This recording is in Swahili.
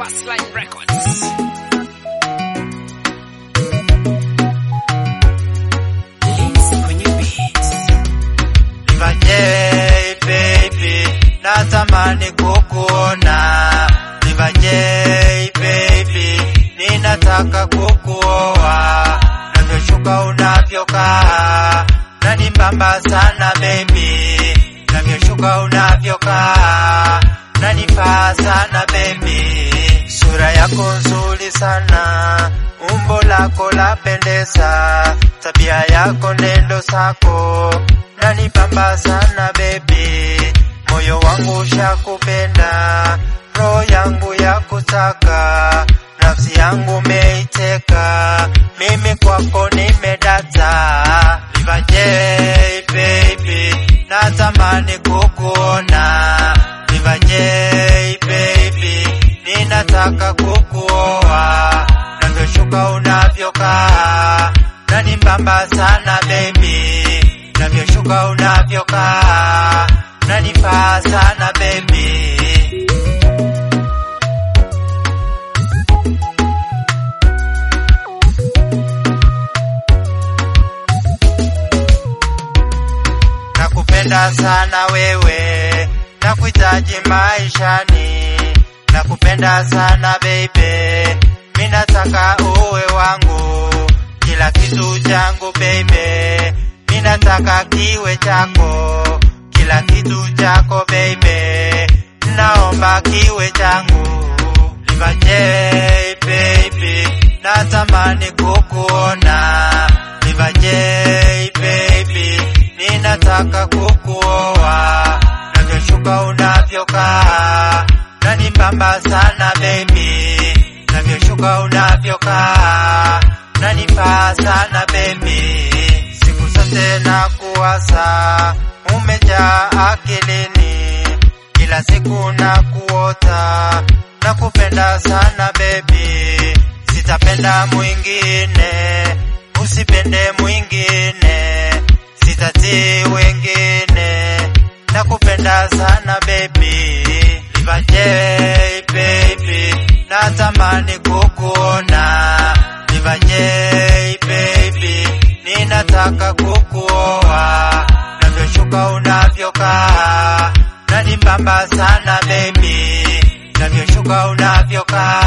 Bassline Records. Lindsay kwenye beats. Nivajei baby, natamani kukuona. Nivajei baby, ninataka kukuoa. Navyoshuka unavyokaa, nanibamba sana baby. Navyoshuka unavyokaa, nanifaa sana baby. Sura yako nzuri sana, umbo lako lapendeza, tabia yako nendo zako nanipamba sana baby, moyo wangu ushakupenda, roho yangu ya kutaka, nafsi yangu meiteka, mimi kwako nimedata. Livajei baby, natamani kukuona. Livajei baby, ninataka kukuoa. Navyoshuka unavyokaa, nanibamba sana baby navyoshuka unavyokaa nanifaa sana baby nakupenda sana wewe nakuhitaji maishani nakupenda sana baby minataka uwe wangu kila kitu changu baby minataka kiwe chako kila kitu chako baby naomba kiwe changu livajei baby natamani kukuona livajei baby ninataka kukuoa navyoshuka unavyokaa nanibamba sana baby navyoshuka unavyokaa nanifaa sana baby siku zote na kuwasa umejaa akilini kila siku na kuota na kupenda sana baby sitapenda mwingine usipende mwingine sitatii wengine na kupenda sana baby livajei baby natamani kukuona livajei baby ninataka kukuoa navyoshuka unavyokaa nanibamba sana baby navyoshuka unavyokaa